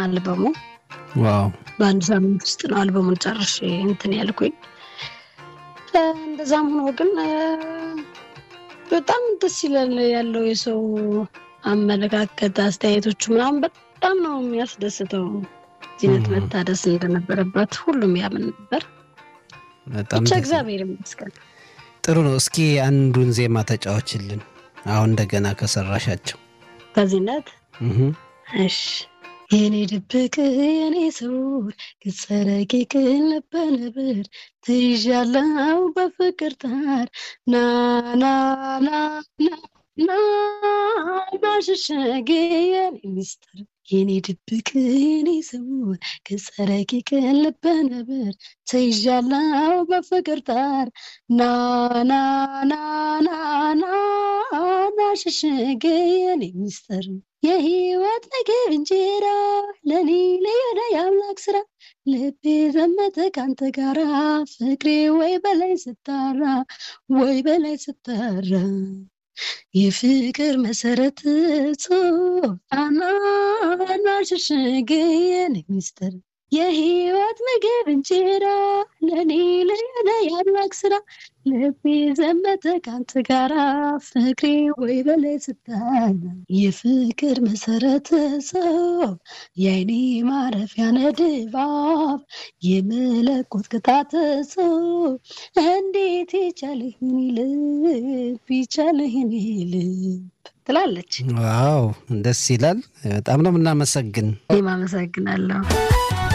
አልበሙ። ዋው በአንድ ሳምንት ውስጥ ነው አልበሙን ጨርሼ እንትን ያልኩኝ። እንደዛም ሆኖ ግን በጣም ደስ ይላል ያለው የሰው አመለካከት፣ አስተያየቶቹ ምናምን በጣም ነው የሚያስደስተው። ዚነት መታደስ እንደነበረበት ሁሉም ያምን ነበር። በጣም ብቻ ደስ- እግዚአብሔር ይመስገን። ጥሩ ነው። እስኪ አንዱን ዜማ ተጫዎችልን አሁን እንደገና ከሰራሻቸው። ከዚህነት እህ እሺ የኔ ድብቅ የኔ ስውር ገጸ ረቂቅ ልበ ንብር ትይዣለው በፍቅር ታር ና ና ና ና ና ማሸሸጌ የኔ ሚስጥር የኔ ድብቅ የኔ ስውር ገጸ ረቂቅ ልበ ንብር ትይዣለው በፍቅር ታር ና ና ና ና ና ማሸሸጌ የኔ ሚስጥር የህይወት ምግብ እንጀራ ለኔ ለየለ የአምላክ ስራ ልቤ ዘመተ ካንተ ጋራ ፍቅሬ ወይ በላይ ስታራ ወይ በላይ ስታራ የፍቅር መሰረት ጾታና ናሽሽግ የኔ ሚስጥር የህይወት ምግብ እንጀራ ለኔ ለየለ የአምላክ ስራ ልቤ ዘመተ ካንተ ጋራ ፍቅሬ ወይ በላይ ስታራ የፍቅር መሰረት ሰው የአይኔ ማረፊያ ነድባብ የመለኮት ቅጣት ሰው እንዴት ይቻልህን ልብ ይቻልህን ልብ ትላለች። ዋው ደስ ይላል። በጣም ነው የምናመሰግን። እኔም አመሰግናለሁ።